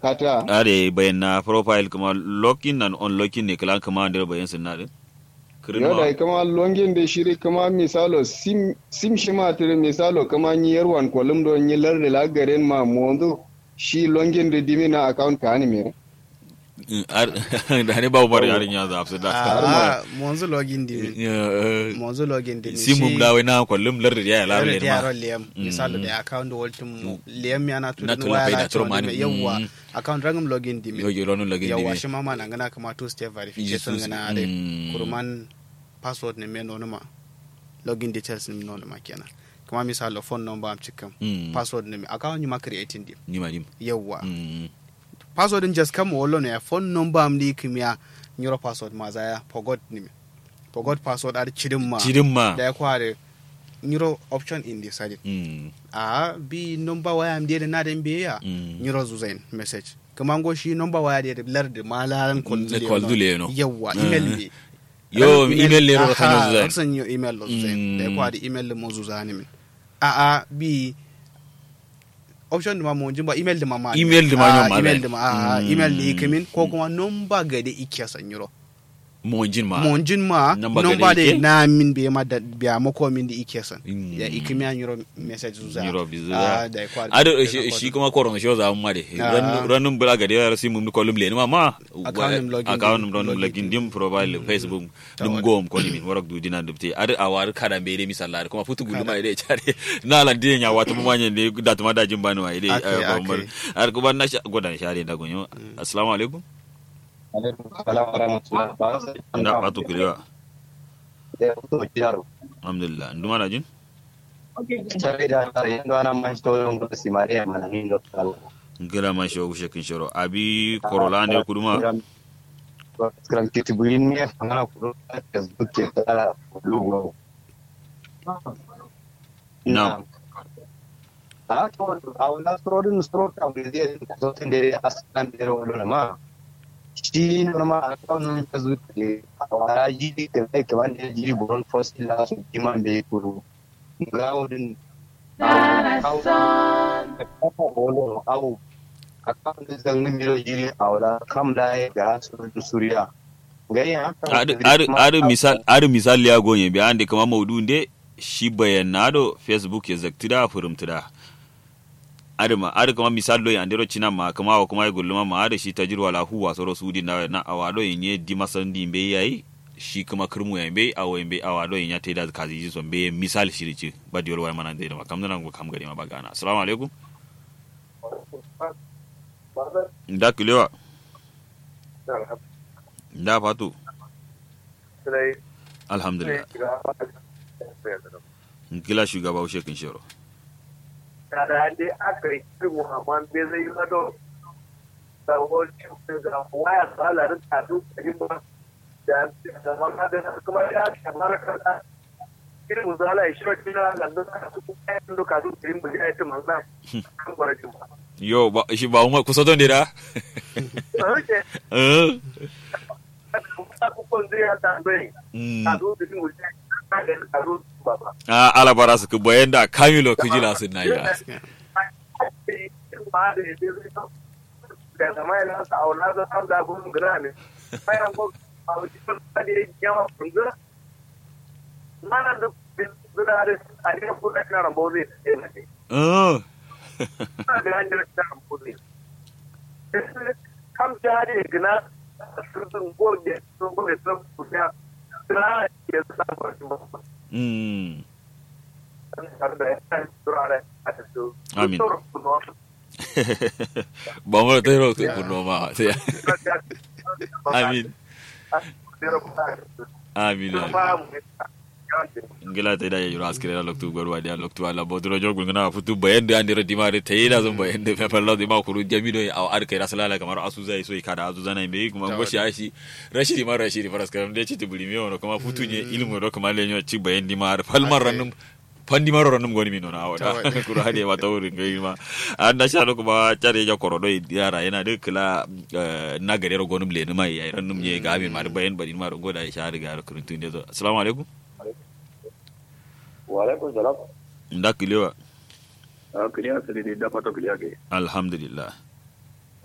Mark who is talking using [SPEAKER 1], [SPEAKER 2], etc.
[SPEAKER 1] kata
[SPEAKER 2] are bayan na profile kuma login and unlocking ne kala kuma da bayan sun na din kirin
[SPEAKER 1] yau
[SPEAKER 2] ma
[SPEAKER 1] da kama longin da shiri kama misalo sim sim shi ma tire misalo kama ni yarwan kolum do ni larde la garen ma mondo shi longin da dimina account ka ni me
[SPEAKER 2] Mm, ar- da ne babu mara yarin ya zafi da
[SPEAKER 3] Ah, monzu login di
[SPEAKER 2] Eh,
[SPEAKER 3] monzu login di
[SPEAKER 2] simum da wai na kwallum lar da ya lar
[SPEAKER 3] Yaro
[SPEAKER 2] da
[SPEAKER 3] da yaro
[SPEAKER 2] ma
[SPEAKER 3] liyam misali da account waltin liyam yana tu
[SPEAKER 2] Na
[SPEAKER 3] da
[SPEAKER 2] tula
[SPEAKER 3] waya
[SPEAKER 2] pai da
[SPEAKER 3] na
[SPEAKER 2] turo
[SPEAKER 3] tu
[SPEAKER 2] mani.
[SPEAKER 3] yawwa
[SPEAKER 2] Mm.
[SPEAKER 3] account rangum login di
[SPEAKER 2] yo yo ronun lagin
[SPEAKER 3] yawwa
[SPEAKER 2] dibi
[SPEAKER 3] shi mama na gana kama two step verification
[SPEAKER 2] Jesus.
[SPEAKER 3] gana are
[SPEAKER 2] Mm.
[SPEAKER 3] kuruman password ne men nonuma login details ne nonuma kenan kuma misali phone number am cikin
[SPEAKER 2] Mm.
[SPEAKER 3] password ne account ni ma creating di
[SPEAKER 2] ni ma dim
[SPEAKER 3] yawwa
[SPEAKER 2] Mm.
[SPEAKER 3] password din just kama wallo ne phone number am di kimya nyoro password ma zaya forgot ni forgot password ar chidin ma
[SPEAKER 2] cidin ma
[SPEAKER 3] da ya kware nyoro option in decided
[SPEAKER 2] Mm.
[SPEAKER 3] a bi number waya am de na den be ya
[SPEAKER 2] Mm.
[SPEAKER 3] nyoro zuzain message kuma ngo shi number waya de lar de malaran kol
[SPEAKER 2] Le koldule no.
[SPEAKER 3] yawa
[SPEAKER 2] Eh.
[SPEAKER 3] email be
[SPEAKER 2] yo email le ro kanyo zai
[SPEAKER 3] san yo email lo zuzain
[SPEAKER 2] Mm.
[SPEAKER 3] da ya kware email le mo zuzani min a a bi option de ma mo jimba email de ma ma
[SPEAKER 2] Email de ma
[SPEAKER 3] Ah,
[SPEAKER 2] nyo ma
[SPEAKER 3] email
[SPEAKER 2] zai.
[SPEAKER 3] de ma a
[SPEAKER 2] Mm.
[SPEAKER 3] email de ikamin ko kuma number ga de ikya san nyoro
[SPEAKER 2] mo jin ma
[SPEAKER 3] mon jin ma
[SPEAKER 2] Number ga
[SPEAKER 3] number
[SPEAKER 2] da
[SPEAKER 3] de
[SPEAKER 2] ike?
[SPEAKER 3] na min be ma da biya mako min de ikya san
[SPEAKER 2] Mm.
[SPEAKER 3] ya ikimi an nyoro message zuza
[SPEAKER 2] Nyiro bi zuza.
[SPEAKER 3] Ah, da ya kware
[SPEAKER 2] ado
[SPEAKER 3] da
[SPEAKER 2] shi
[SPEAKER 3] ya
[SPEAKER 2] shi
[SPEAKER 3] kware.
[SPEAKER 2] kuma koron shi za mu mare
[SPEAKER 3] Ah.
[SPEAKER 2] ranun bula ga da si mun kolum le ma ma
[SPEAKER 3] Account nim login
[SPEAKER 2] account
[SPEAKER 3] dim,
[SPEAKER 2] nim ron
[SPEAKER 3] login
[SPEAKER 2] login dim profile facebook
[SPEAKER 3] Ta
[SPEAKER 2] dum
[SPEAKER 3] wada.
[SPEAKER 2] gom ko ni min warak du dinan dubte ado awar kada be re misalla kuma futu gulu ma ide chare na lan de nya wata mu manye ne da tuma da jin bani wa ide
[SPEAKER 3] Akai, akai.
[SPEAKER 2] ar kuma na sha- godan share da gonyo assalamu alaikum
[SPEAKER 1] salam warahmatullahi wabarakatuh
[SPEAKER 2] da fatu kulewa
[SPEAKER 1] da to jaro
[SPEAKER 2] alhamdulillah nduma na jin
[SPEAKER 1] sabe da yando ana man to ngo si maria manani ndo kala
[SPEAKER 2] ngila ma shogu shekin shoro abi korola ne kuduma
[SPEAKER 1] skram kiti bulin mi ngana kuro facebook ke kala lugo
[SPEAKER 2] Na'am.
[SPEAKER 1] a to a wannan storin store ta wuri zai zo tun da aslan da ro ma shi normal account ta zuke a wara jiri da kai kaman da jiri buron first la su kiman be kuru ga wurin au account da zan miro jiri a wara kam da ya ga su da suriya gari haka
[SPEAKER 2] ari misal ari misal ya gonye bi ande kama maudu nde shi bayanado facebook ya zaktida furumtida ari ma ari kama misal do yandero china ma kama wa kuma gulluma ma ari shi tajirwa la huwa soro sudi na na awado yenye di masandi mbe yayi shi kuma kirmu ya mbe awo mbe awado yenya teda kazi ji so mbe misal shiri ci badi wal mana de ma kamna ngo kam gari ma bagana assalamu alaikum nda kilewa nda fatu alhamdulillah kila shugaba ushe kin shiro
[SPEAKER 4] da dai aka yi irin Muhammad bai zai yi gado da wani da waya tsalarin tadu kaji ba da da maka da kuma ya kamar kada irin muzala ya shirin kina da duka su kuma ya duka su irin buji ya ce manzan kan gwarajin ba.
[SPEAKER 2] yo ba shi ba umar kusa don da
[SPEAKER 4] Oke,
[SPEAKER 2] eh
[SPEAKER 4] ta kukon zai ya tambayi
[SPEAKER 2] mm.
[SPEAKER 4] a zo da jin wuce a da a zo ba ba.
[SPEAKER 2] a alabara su bayan da kamilo kujila sun na ya
[SPEAKER 4] ba da ya zai zai da zama yana sa auna zan an da gudun gira ne bayan ko a wajen da ya yawa kunzura mana da zura da a yi kuɗa na rambo zai tsaye na ne
[SPEAKER 2] eh
[SPEAKER 4] na da hanyar na rambo zai kam jari gina sun goge sun goge sun kusa na ya sa kwarci ba
[SPEAKER 2] mm.
[SPEAKER 4] tare da ya turare a tattu
[SPEAKER 2] Amin. ba mu da tero ku kurno ma sai amin amin amin. ngila ta da ya yura askire da loktu gwarwa da loktu ala bodro jogun ngana futu bayan da andira dimare ta yi da zan bayan da fa Allah da ma kuru jamido ya ar kai rasulala kamar asu zai so kada azu zana me kuma go shi ashi rashidi ma rashidi faras karam da ci tibuli me wono kuma futu ne ilmu do kuma lenyo ci bayan dimar falmar ranum fandi maro ranum goni mino na wada kuru hade ma tawuri ngai ma anda sha do kuma tare ja korodo yara yana da kila na gare ro gonum le mai yayi ranum ye ga min ma bayan bari ma ro goda ya sha riga ro kurun tun da assalamu alaikum
[SPEAKER 4] Waalaikum salam.
[SPEAKER 2] nda kilewa
[SPEAKER 4] Kiliya sai da fata kiliya ke.
[SPEAKER 2] alhamdulillah